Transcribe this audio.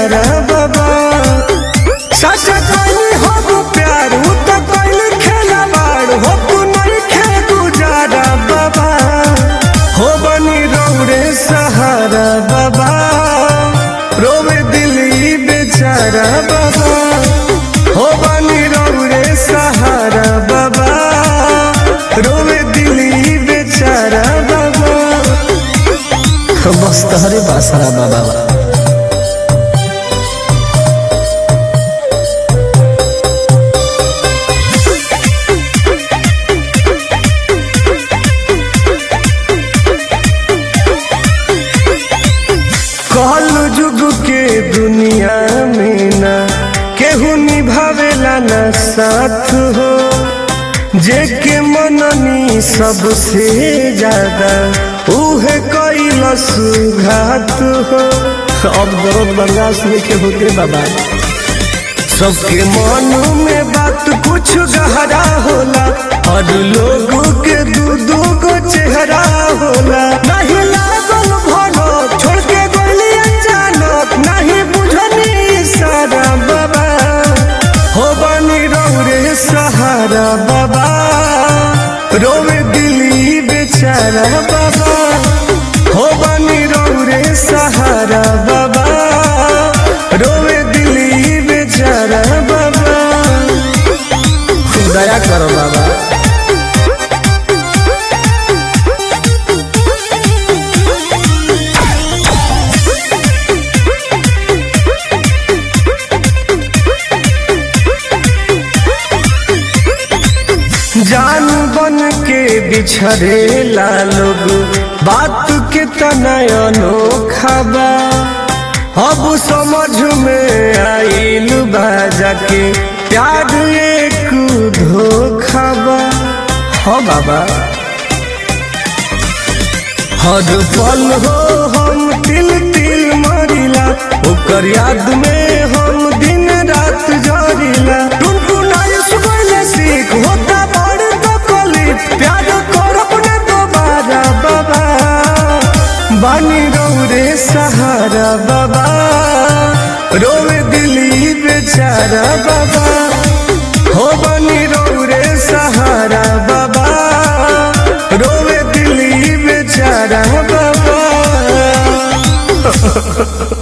बेचारा बाबा चाचा कहनी हो प्यार उ तो कहली खेला बाड़ हो तू नहीं खे गुजारा बाबा हो बनी रौरे सहारा बाबा रोवे दिली बेचारा बाबा हो बनी रौरे सहारा बाबा रोवे दिली बेचारा बाबा बस तहरे बासरा बाबा कहल जुग के दुनिया में ना केहू निभावेला ना साथ हो जेके मननी सबसे ज्यादा उहे कैल सुघात हो अब दर्द बर्दाश्त नहीं के होते बाबा सबके मन में बात कुछ गहरा होला और लोगों के दू दू गो चेहरा होला नहीं लागल भरो छोड़ के गोली अचानक नहीं बुझनी सारा बाबा हो बनी रौरे सहारा बाबा रोवे दिली बेचारा बाबा हो बनी रौरे सहारा बाबा रोवे दिली बेचारा बाबा दया करो बाबा जान बन के बिछड़ेला लोग बात के तनयनो बा अब समझ में आइल बाजा के प्यार एक धोखा बा हाँ बाबा हर पल हो हम तिल तिल मरिला ओकर याद में हम दिन रात जरिला टुनटुनाई सुबह सीख होता बड़ तकली प्यार कर अपने दोबारा बाबा बानी रौरे सहारा बाबा रोवे दिली बेचारा बाबा हो बनी रौरे सहारा बाबा रोवे दिली बेचारा बाबा